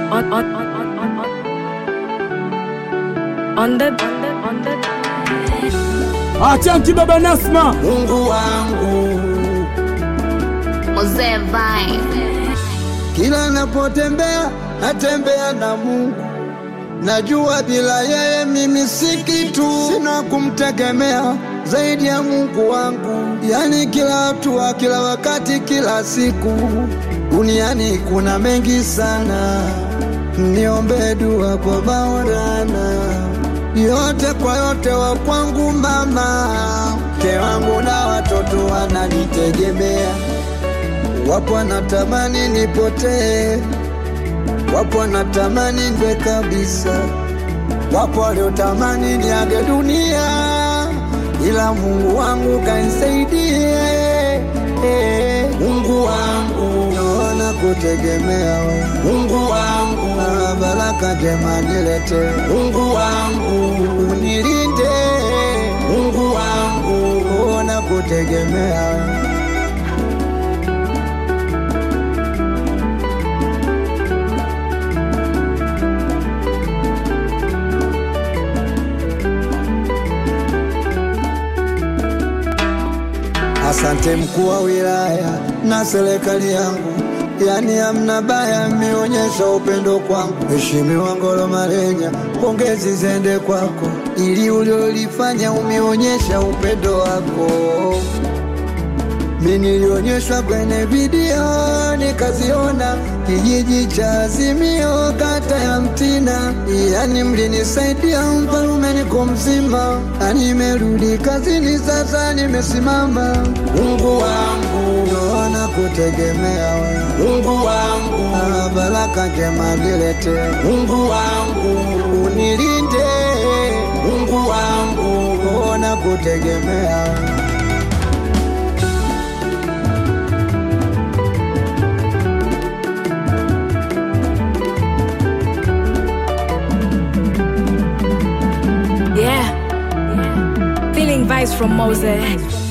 on on on on on on on the on the on the Achanki baba Nasma, Mungu wangu, Mzee Vine. kila napotembea natembea na Mungu. Najua bila yeye mimi si kitu, sina kumtegemea zaidi ya Mungu wangu. Yani kila hatua, kila wakati, kila siku duniani kuna mengi sana, niombe dua kwa Maulana, yote kwa yote wa kwangu mama, mke wangu na watoto wananitegemea, wapo wanatamani nipotee wapo wanatamani ndwe kabisa, wapo waliotamani niage dunia, ila Mungu wangu kanisaidie. Mungu wangu, naona kutegemea wewe. Mungu wangu, na baraka njema nilete. Mungu wangu, unilinde. Mungu wangu, naona kutegemea wewe. Asante mkuu wa wilaya na serikali yangu, yani hamna baya, mmeonyesha upendo kwangu. Mheshimiwa Ngolo Malenya, pongezi zende kwako, ili uliolifanya umeonyesha upendo wako. Mi nilionyeshwa kwenye video nikaziona, kijiji cha Azimio, kata ya Mtina, yani mlinisaidia mfalume, niko mzima na nimerudi kazini, sasa nimesimama. Mungu wangu, naona kutegemea wewe. Mungu wangu, na baraka njema nilete. Mungu wangu, unilinde. Mungu wangu, naona kutegemea wewe. yeah. Feeling vibes from Moses.